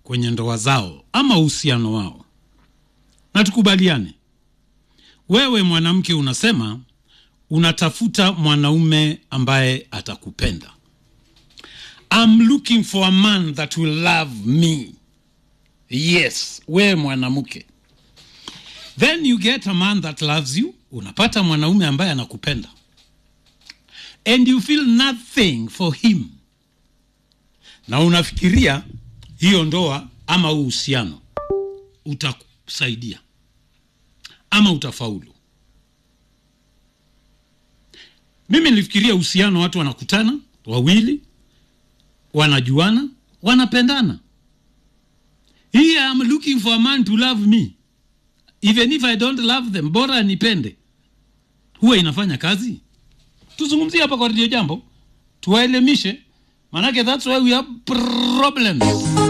kwenye ndoa zao ama uhusiano wao na tukubaliane wewe mwanamke unasema unatafuta mwanaume ambaye atakupenda I'm looking for a man that will love me yes wewe mwanamke then you get a man that loves you unapata mwanaume ambaye anakupenda and you feel nothing for him na unafikiria hiyo ndoa ama uhusiano utakusaidia ama utafaulu mimi nilifikiria uhusiano watu wanakutana wawili wanajuana wanapendana here I'm looking for a man to love me even if I don't love them bora anipende huwa inafanya kazi tuzungumzie hapa kwa redio jambo tuwaelimishe manake that's why we have problems